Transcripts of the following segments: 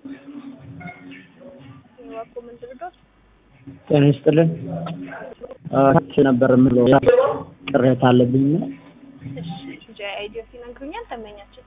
እባክዎ ምን ልርዳዎት? ጤና ይስጥልን። ታች ነበር የምለው ቅሬታ አለብኝ እና እሺ ዲጄ አይዲዮት ይነግሩኛል ተመኛችን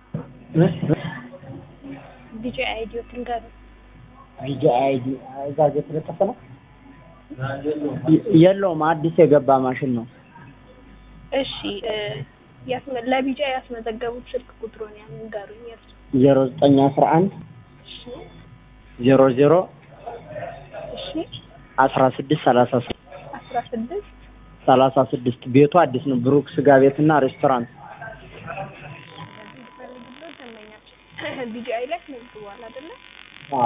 ዲጄ አይዲዮት ንገሩ። ቪጂ አይዲ እዛ ጋ የተለጠፈ ነው የ- የለውም አዲስ የገባ ማሽን ነው። እሺ እ፣ ያስመ- ለቢጃ ያስመዘገቡት ስልክ ቁጥሩን ያን ንገሩኝ። የእርሱ ዜሮ ዘጠኝ አስራ አንድ እሺ ዜሮ ዜሮ እሺ አስራ ስድስት ሰላሳ ስድስት አስራ ስድስት ሰላሳ ስድስት ቤቱ አዲስ ነው። ብሩክ ስጋ ቤትና ሬስቶራንት ፈልግሎ ተመኛችን ቢጂአይ ላይ አስመዝግቧል አይደለ? አዎ።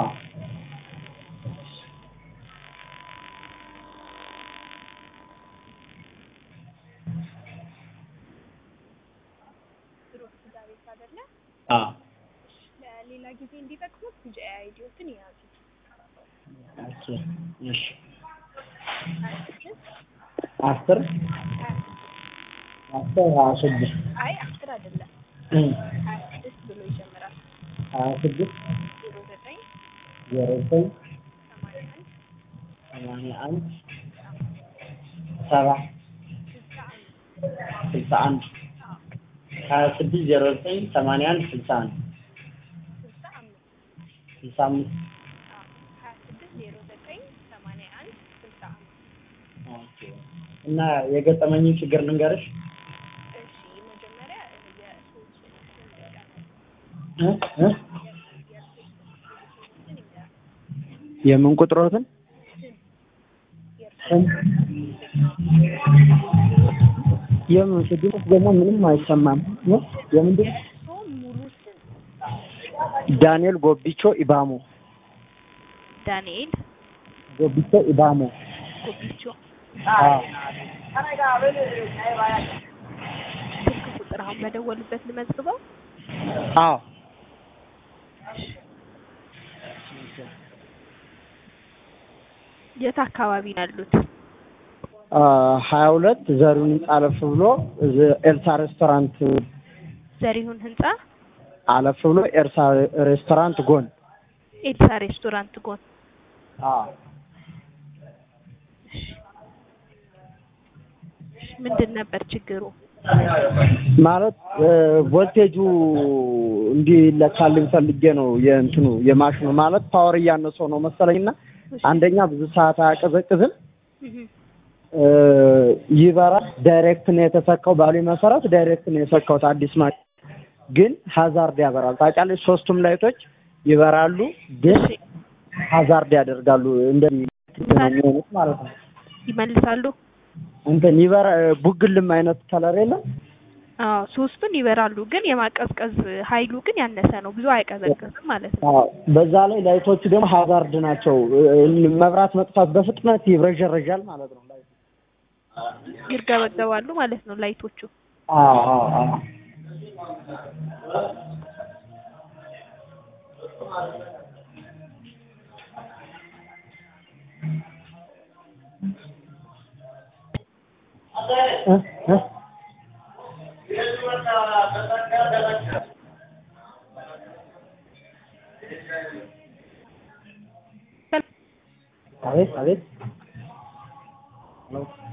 ብሩክ ስጋ ቤት አይደለ? አዎ። ለሌላ ጊዜ እንዲጠቅሙት ቢጂአይ አይዲዮትን የያዙት ኦኬ እሺ ሀያ ስድስት አስር ሀያ አስር ሀያ ስድስት አይ አስር አይደለም እ ሀያ ስድስት ብሎ ይጀምራል። ሀያ ስድስት ዜሮ ዘጠኝ ዜሮ ዘጠኝ ሰማንያ አንድ ሰማንያ አንድ ሰባ ስልሳ አንድ ስልሳ አንድ ሀያ ስድስት ዜሮ ዘጠኝ ሰማንያ አንድ ስልሳ አንድ ስልሳ አምስት ስልሳ አምስት ሀያ ስድስት ዜሮ ዘጠኝ ሰማንያ አንድ ስልሳ አምስት ኦኬ። እና የገጠመኝን ችግር ልንገርሽ እሺ መጀመሪያ የሶስት እ እ የምን ቁጥሮትን ስም የምን ስድስት ደግሞ ምንም አይሰማም እ የምንድን የእርሶ ሙሉ ስም ዳንኤል ጎቢቾ ኢባሞ ዳንኤል ጎቢቾ ኢባሞ ጎቢቾ አዎ ስልክ ቁጥር አሁን በደወሉበት ልመዝግበው አዎ የት አካባቢ ነው ያሉት ሀያ ሁለት ዘሪሁን ህንጻ አለፍ ብሎ እዚህ ኤልሳ ሬስቶራንት ዘሪሁን ህንጻ አለፍ ብሎ ኤልሳ ሬስቶራንት ጎን ኤልሳ ሬስቶራንት ጎን አዎ ምንድን ነበር ችግሩ ማለት ቮልቴጁ እንዲለካልኝ ፈልጌ ነው የእንትኑ የማሽኑ ማለት ፓወር እያነሰው ነው መሰለኝና አንደኛ ብዙ ሰዓት አያቀዘቅዝም እህ እ፣ ይበራል ዳይሬክት ነው የተሰካው ባሉ መሰረት ዳይሬክት ነው የሰካሁት አዲስ ማሽን ግን ሀዛርድ ያበራል ታውቂያለሽ ሶስቱም ላይቶች ይበራሉ ግን እሺ ሀዛርድ ያደርጋሉ እንደዚህ ነው የሚሆኑት ማለት ነው ይመልሳሉ እንትን ይበራ ቡግልም አይነት ከለር የለም አዎ ሶስቱን ይበራሉ ግን የማቀዝቀዝ ኃይሉ ግን ያነሰ ነው ብዙ አይቀዘቅዝም ማለት ነው አዎ፣ በዛ ላይ ላይቶቹ ደግሞ ሀዛርድ ናቸው እ፣ መብራት መጥፋት በፍጥነት ይብረዠረዣል ማለት ነው ላይቱ። ይርገበገባሉ ማለት ነው ላይቶቹ አዎ አዎ አዎ እ እ አቤት አቤት ሄሎ